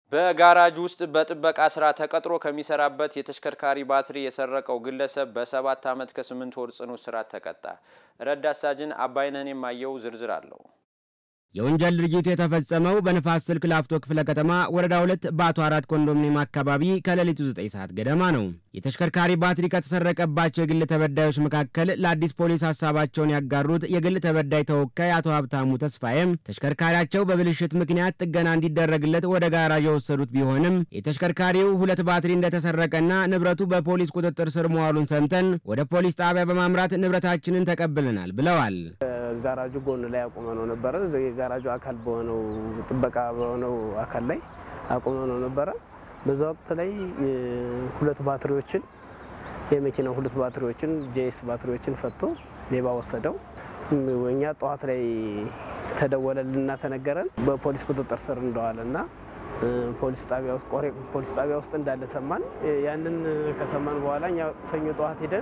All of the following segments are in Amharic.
በጋራጅ ውስጥ በጥበቃ ስራ ተቀጥሮ ከሚሰራበት የተሽከርካሪ ባትሪ የሰረቀው ግለሰብ በሰባት ዓመት ከስምንት ወር ጽኑ እስራት ተቀጣ። ረዳት ሳጅን አባይነህን የማየው ዝርዝር አለው። የወንጀል ድርጊቱ የተፈጸመው በንፋስ ስልክ ላፍቶ ክፍለ ከተማ ወረዳ ሁለት በአቶ አራት ኮንዶሚኒየም አካባቢ ከሌሊቱ 9 ሰዓት ገደማ ነው። የተሽከርካሪ ባትሪ ከተሰረቀባቸው የግል ተበዳዮች መካከል ለአዲስ ፖሊስ ሀሳባቸውን ያጋሩት የግል ተበዳይ ተወካይ አቶ ሀብታሙ ተስፋዬም ተሽከርካሪያቸው በብልሽት ምክንያት ጥገና እንዲደረግለት ወደ ጋራዥ የወሰዱት ቢሆንም የተሽከርካሪው ሁለት ባትሪ እንደተሰረቀና ንብረቱ በፖሊስ ቁጥጥር ስር መዋሉን ሰምተን ወደ ፖሊስ ጣቢያ በማምራት ንብረታችንን ተቀብለናል ብለዋል። ጋራጁ ጎን ላይ አቁመ ነው ነበረ። የጋራጁ አካል በሆነው ጥበቃ በሆነው አካል ላይ አቁመ ነው ነበረ። በዛ ወቅት ላይ ሁለት ባትሪዎችን የመኪናው ሁለት ባትሪዎችን ጄኤስ ባትሪዎችን ፈቶ ሌባ ወሰደው። እኛ ጠዋት ላይ ተደወለልና ተነገረን በፖሊስ ቁጥጥር ስር እንደዋለና ፖሊስ ጣቢያ ውስጥ ቆሬ ፖሊስ ጣቢያ ውስጥ እንዳለ ሰማን። ያንን ከሰማን በኋላ እኛ ሰኞ ጠዋት ሄደን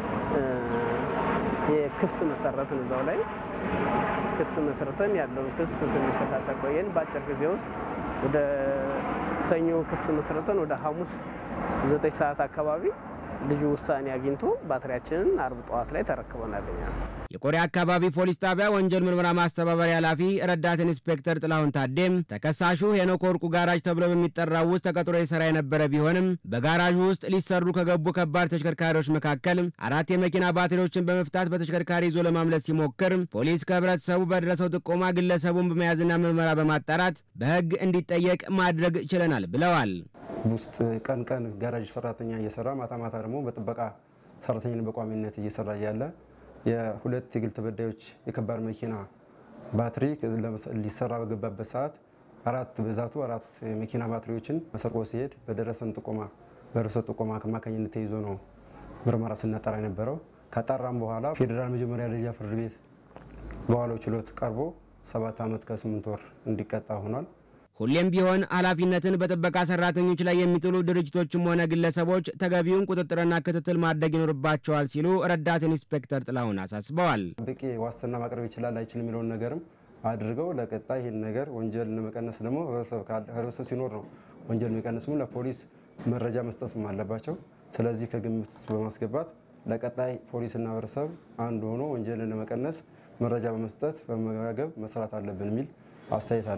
የክስ መሰረትን እዛው ላይ ክስ መስርተን ያለውን ክስ ስንከታተል ቆየን። በአጭር ጊዜ ውስጥ ወደ ሰኞ ክስ መስርተን ወደ ሐሙስ ዘጠኝ ሰዓት አካባቢ ልጁ ውሳኔ አግኝቶ ባትሪያችንን አርብ ጠዋት ላይ ተረክበናል። የቆሬ አካባቢ ፖሊስ ጣቢያ ወንጀል ምርመራ ማስተባበሪያ ኃላፊ ረዳት ኢንስፔክተር ጥላሁን ታዴም ተከሳሹ ሄኖክ ወርቁ ጋራጅ ተብሎ በሚጠራው ውስጥ ተቀጥሮ የሰራ የነበረ ቢሆንም በጋራዡ ውስጥ ሊሰሩ ከገቡ ከባድ ተሽከርካሪዎች መካከል አራት የመኪና ባትሪዎችን በመፍታት በተሽከርካሪ ይዞ ለማምለጥ ሲሞክር ፖሊስ ከህብረተሰቡ በደረሰው ጥቆማ ግለሰቡን በመያዝና ምርመራ በማጣራት በህግ እንዲጠየቅ ማድረግ ችለናል ብለዋል። ውስጥ ቀን ቀን ጋራጅ ሰራተኛ እየሰራ ማታ ማታ ደግሞ በጥበቃ ሰራተኛ በቋሚነት እየሰራ እያለ የሁለት የግል ተበዳዮች የከባድ መኪና ባትሪ ሊሰራ በገባበት ሰዓት አራት ብዛቱ አራት የመኪና ባትሪዎችን መሰርቆ ሲሄድ በደረሰን ጥቆማ በደረሰ ጥቆማ አማካኝነት ተይዞ ነው ምርመራ ስናጠራ የነበረው። ካጣራም በኋላ ፌዴራል መጀመሪያ ደረጃ ፍርድ ቤት በዋለው ችሎት ቀርቦ ሰባት ዓመት ከስምንት ወር እንዲቀጣ ሆኗል። ሁሌም ቢሆን ኃላፊነትን በጥበቃ ሰራተኞች ላይ የሚጥሉ ድርጅቶችም ሆነ ግለሰቦች ተገቢውን ቁጥጥርና ክትትል ማድረግ ይኖርባቸዋል ሲሉ ረዳት ኢንስፔክተር ጥላሁን አሳስበዋል። በቂ ዋስትና ማቅረብ ይችላል አይችል የሚለውን ነገርም አድርገው ለቀጣይ ይህን ነገር ወንጀል ለመቀነስ ደግሞ ህብረተሰብ ሲኖር ነው ወንጀል የሚቀንስም ለፖሊስ መረጃ መስጠትም አለባቸው። ስለዚህ ከግምት ውስጥ በማስገባት ለቀጣይ ፖሊስና ህብረተሰብ አንድ ሆኖ ወንጀልን ለመቀነስ መረጃ በመስጠት በመመጋገብ መስራት አለብን የሚል አስተያየት አለ።